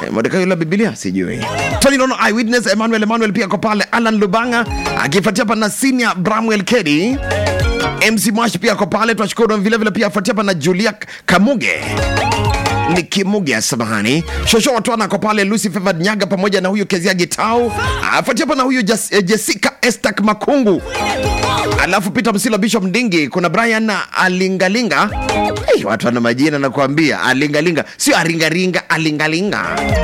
Eh, Mordekai la Biblia sijui. Tony Nono Eyewitness Emmanuel Emmanuel pia ako pale, Alan Lubanga akifuatia hapa na Senior Bramwell Kedi. MC Mwash pia ako pale, tunashukuru vile vile pia afuatia hapa na Julia Kamuge ni Kimuge samahani. Shosho Watwana ako pale, Lucy Favored Nyaga pamoja na huyu Kezia Gitau, afuatia hapa na huyu Jas, eh, Jessica Estak Makungu alafu Peter Msila Bishop Ndingi, kuna Brian Alingalinga. Hey, watu wana majina nakuambia, Alingalinga sio aringaringa, alingalinga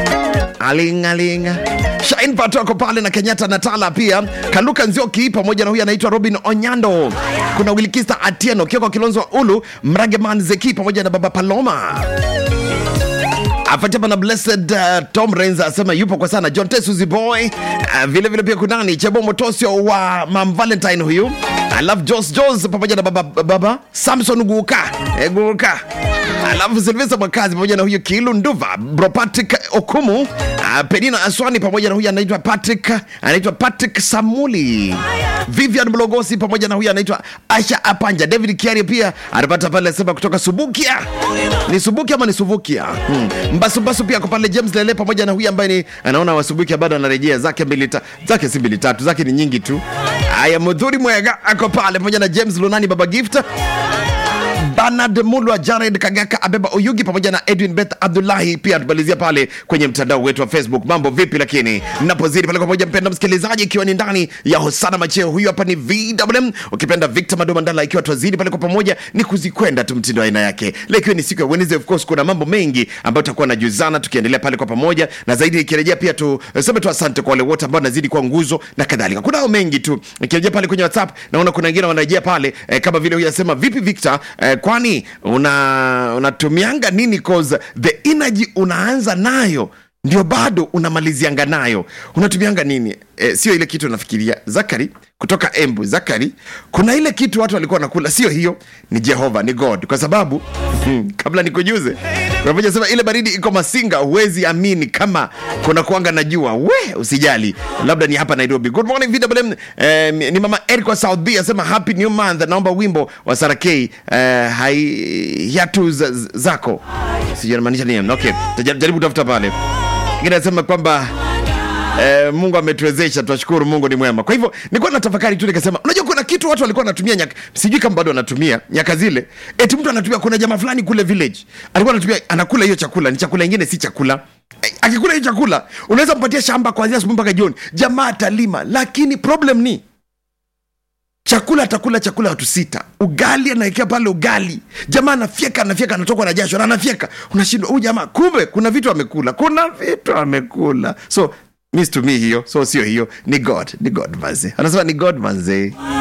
alingalinga. Shine Pato ako pale na Kenyatta Natala pia, Kaluka Nzioki pamoja na huyu anaitwa Robin Onyando. Kuna Wilkista Atieno, Kioko Kilonzo wa Ulu, Mrageman Zeki pamoja na Baba Paloma afuatiapa na blessed uh, tom rains asema yupo kwa sana john tesuzi boy uh, vile vile pia kunani chebo motosio wa mam valentine huyu alafu jos jos pamoja na baba, baba samson guka e, guka alafu silvesa mwakazi pamoja na huyu kilu nduva bro patrick okumu uh, penina aswani pamoja na huyu anaitwa patrick anaitwa patrick samuli vivian mlogosi pamoja na huyu anaitwa asha apanja david kiari pia anapata pale asema kutoka subukia ni subukia ama ni suvukia hmm. mbasumbasu pia ako pale james lele pamoja na huyu ambaye ni anaona wasubukia bado anarejea zake mbili ta, zake si mbili tatu zake ni nyingi tu haya mudhuri mwega ako pale pamoja na james lunani baba gift Bernard Mulwa, Jared Kagaka, Abeba Oyugi pamoja na Edwin Beth Abdullahi pia tumalizia pale kwenye mtandao wetu wa Facebook. Mambo vipi? Lakini napozidi pale kwa pamoja, mpenda msikilizaji, ikiwa ni ndani ya Hosana Macheo, huyu hapa ni VMM, ukipenda Victor Madomandala, ikiwa twazidi pale kwa pamoja ni kuzikwenda tu mtindo wa aina yake. Leo ikiwa ni siku ya Wednesday, of course kuna mambo mengi ambayo tutakuwa najuzana tukiendelea pale kwa pamoja, na zaidi ikirejea pia tu sema tu asante kwa wale wote ambao nazidi kwa nguzo na kadhalika. Kunao mengi tu, ikirejea pale kwenye WhatsApp naona kuna wengine wanarejea pale eh, kama vile huyu anasema vipi Victor eh, kwani una unatumianga nini cause the energy unaanza nayo ndio bado unamalizianga nayo unatumianga nini e, sio ile kitu unafikiria zakari kutoka embu zakari kuna ile kitu watu walikuwa wanakula sio hiyo ni jehova ni god kwa sababu hmm, kabla nikujuze unapoja sema ile baridi iko masinga huwezi amini kama kuna kuanga na jua we usijali labda ni hapa nairobi good morning VWM eh, ni mama eric wa south b asema happy new month naomba wimbo wa sarakei eh, hai hiatu za- zako sijamaanisha nini okay Tajaribu- jaribu kutafuta pale ingine anasema kwamba Eh, mungu ametuwezesha tunashukuru mungu ni mwema kwa hivyo nilikuwa na tafakari tu nikasema unajua kuna kitu watu walikuwa wanatumia nyaka sijui kama bado wanatumia nyaka zile eti mtu anatumia kuna jamaa fulani kule village alikuwa anatumia anakula hiyo chakula ni chakula ingine si chakula Eh, akikula hiyo chakula unaweza mpatia shamba kuanzia asubuhi mpaka jioni jamaa atalima lakini problem ni chakula atakula chakula watu sita ugali anaekea pale ugali jamaa anafyeka anafyeka anatokwa na jasho na anafyeka unashindwa huyu jamaa kumbe kuna vitu amekula kuna vitu amekula so mi situmii hiyo so sio hiyo ni god ni god manze anasema ni god manze